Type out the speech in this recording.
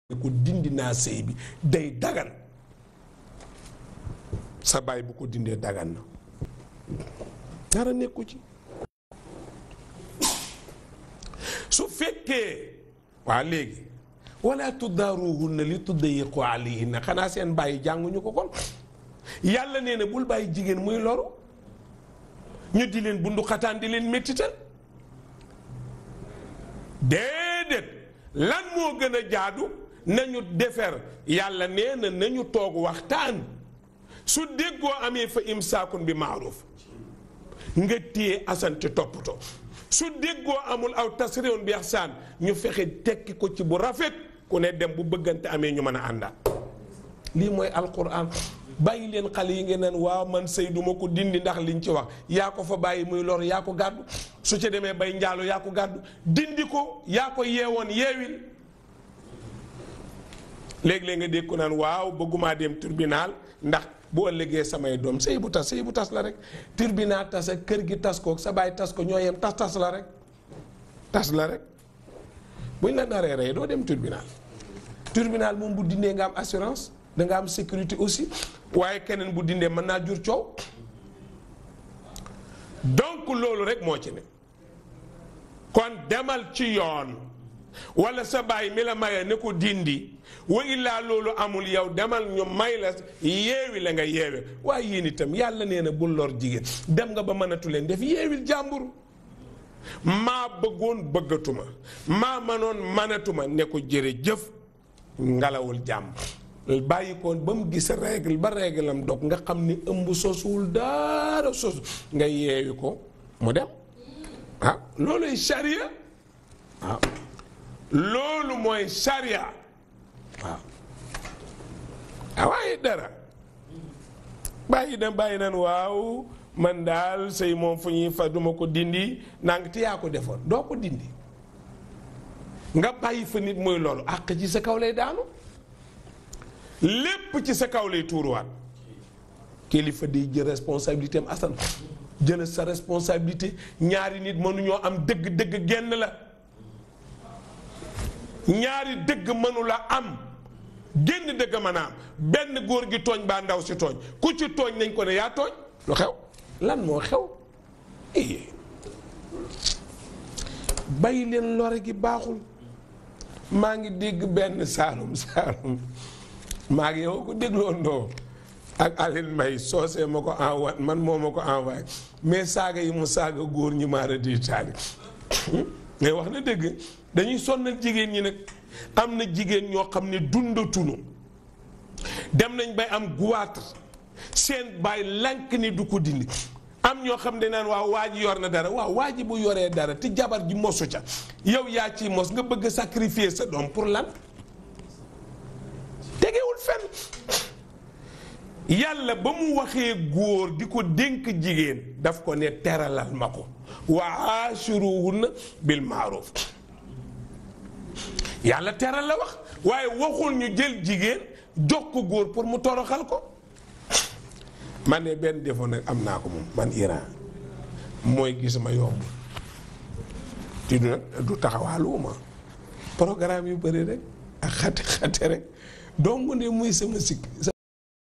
ko dindi naa sëy bi day dagan sa baay bu ko dindee dagan na dara nekku ci su fekkee waa léegi wala tuddaaruhunna li tuddayiqu alayhinna xanaa seen bàyyi jànguñu ko kon yàlla nee na bul bàyyi jigéen muy loru ñu di leen bundu xataan di leen méttital déedéet lan moo gën a jaadu nañu defer yàlla nee na nañu toog waxtaan su déggoo amee fa imsaakun bi maaruf nga téye asante toppatoo su déggoo amul aw tasriun bi ihsaan ñu fexe tekki ko ci bu rafet ku ne dem bu bëggante amee ñu mën a àndaat lii mooy alquran bàyyi leen xale yi ngeen naan waaw man sëy duma ko dindi ndax liñ ci wax yaa ko fa bàyyi muy lor yaa ko gàddu su ci demee bay njaalo yaa ko gàddu dindi ko yaa ko yeewoon yeewil léeg-léeg nga dégg ko naan waaw bëggumaa dem tribunal ndax bu ëllëgee samay doom sëy bu tas sëy bu tas la rek tribunal tas ak kër gi tas ko sa baay tas ko ñoo yem tas tas la rek tas la rek buñ la naree rey doo dem tribunal tribunal moom bu dindee nga am assurance da nga am sécurité aussi waaye keneen bu dindee mën naa jur coow donc loolu rek moo ci ne kon demal ci yoon wala sa baay mi la maye ne ko dindi wa illaa loolu amul yow demal ñu may la yeewi la nga yeewe waaye yéen itam yàlla nee na bul lor jigéen dem nga ba mënatu leen def yeewil jàmbur maa bëggoon bëggatuma maa manoon manatuma ne ko jërëjëf ngalawul jàmm bàyyi ko ba mu gis règle ba règle am dog nga xam ni ëmb sosuwul dara sosu nga yeewi ko mu dem ah looluy charia waaw loolu mooy charia waaw ah waaye dara bàyyi na bàyyi nan waaw man daal sëy moom fu ñuy fa duma ko dindi nang te yaa ko defoon doo ko dindi nga bàyyi fa nit mooy loolu àq ci sa kaw lay daanu lépp ci sa kaw lay tuuruwaat kilifa di jël responsabilité am asan jël sa responsabilité ñaari nit mënuñoo am dëgg-dëgg genn la ñaari dëgg mënula am génn dëgg mën a am benn góor gi tooñ baa ndaw si tooñ ku ci tooñ nañ ko ne yaa tooñ lu xew lan moo xew bàyyi leen lore gi baaxul maa ngi dégg benn saalum saalum maa ngi yow ko dégloo ndoo ak Aline Mbaye soosee ma ko envoyé man moo ma ko envoyé mais saaga yi mu saaga góor ñi maara di taali mais wax na dëgg dañuy sonnal jigéen ñi nag am na jigéen ñoo xam ne dundatunu dem nañ bay am guwaatar seen baay lànk ni du ko dindi am ñoo xam ne naan waaw waa ji yor na dara waaw waa ji bu yoree dara te jabar ji mosu ca yow yaa ciy mos nga bëgg sacrifier sa doom pour lan tegewul fenn yàlla ba mu waxee góor di ko dénk jigéen daf ko ne teralal ma ko wa aashiruhunna bil maaruf yàlla teral la wax waaye waxul ñu jël jigéen jox ko góor pour mu toroxal ko man ne benn défaut nag am naa ko moom man Iran mooy gis ma yomb ti du nag du taxawaaluwuma programme yu bëri rek ak xate xate rek dong ne muy sama sikk